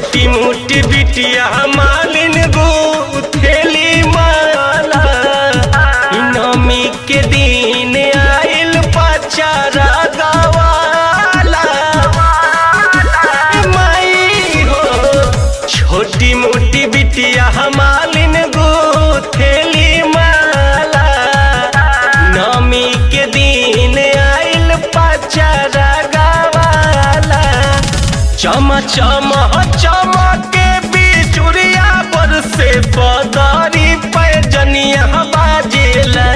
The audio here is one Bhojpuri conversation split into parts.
छोटी मोटी बिटिया मालिन गुथेली माला इ नमी के दिन आइल पचारा गवाला माई हो छोटी मोटी बिटिया मालिन गुथेली माला नमी के दिन आइल पचारा गवाला चम चम चम के बिचुरिया पर से पदारी पैजनिया बाजेला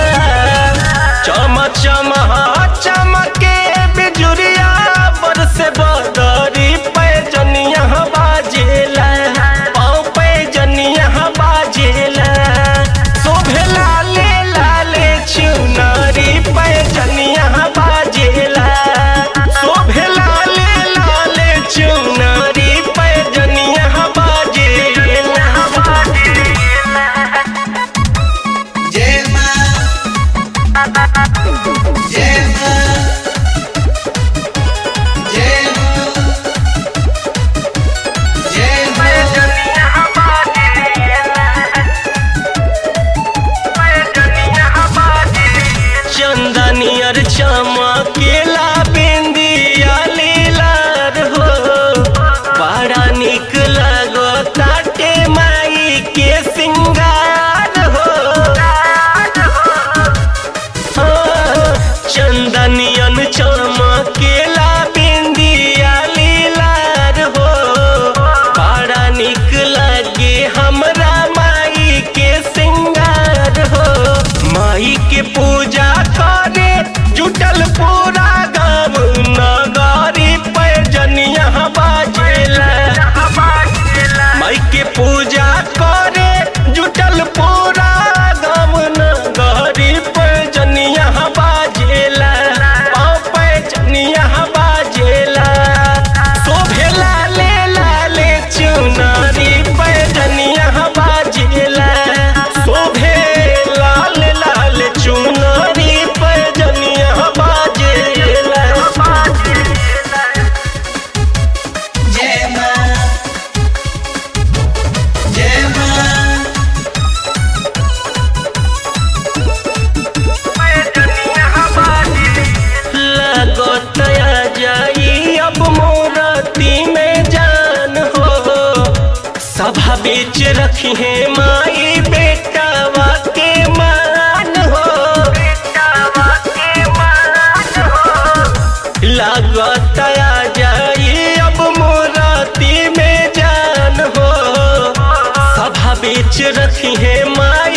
चम चम चम के बिजुरिया पर से बदारी पैजनिया बाजेला पाँव पैजनिया बाजेला शोभे लाले लाले चुनारी पैजनिया बाजेला शोभे लाले लाले चुनारी पैजनिया बाजेला जय मां जय मां जय मां जय मां चंदनियर चमकेला बिंदिया लीलार हो बड़ा निक लगो ताटे माई के सिंगार हो हाँ, चंदनियन चमकेला बिंदिया लीलार हो बड़ा निक लगे हमरा माई के सिंगार हो माई के पूजा करे जुटल पूरा गाँव नगारी पैजनिया बाजेला माई के पूजा करे जुटल पूरा गाँव नगारी पैजनिया बाजेला पाँव पैजनिया बाजेला शोभे लाले लाले चुनारी पैजनिया बाजेला शोभे लाल लाल चुनारी पैजनिया बाजेला जय मां जय मां लगतया जाई अब मोरती में जान हो सभा बीच रखी है माई बेटावा के मान हो लगतया जाई अब मोरती में जान हो सभा बीच रखी है माई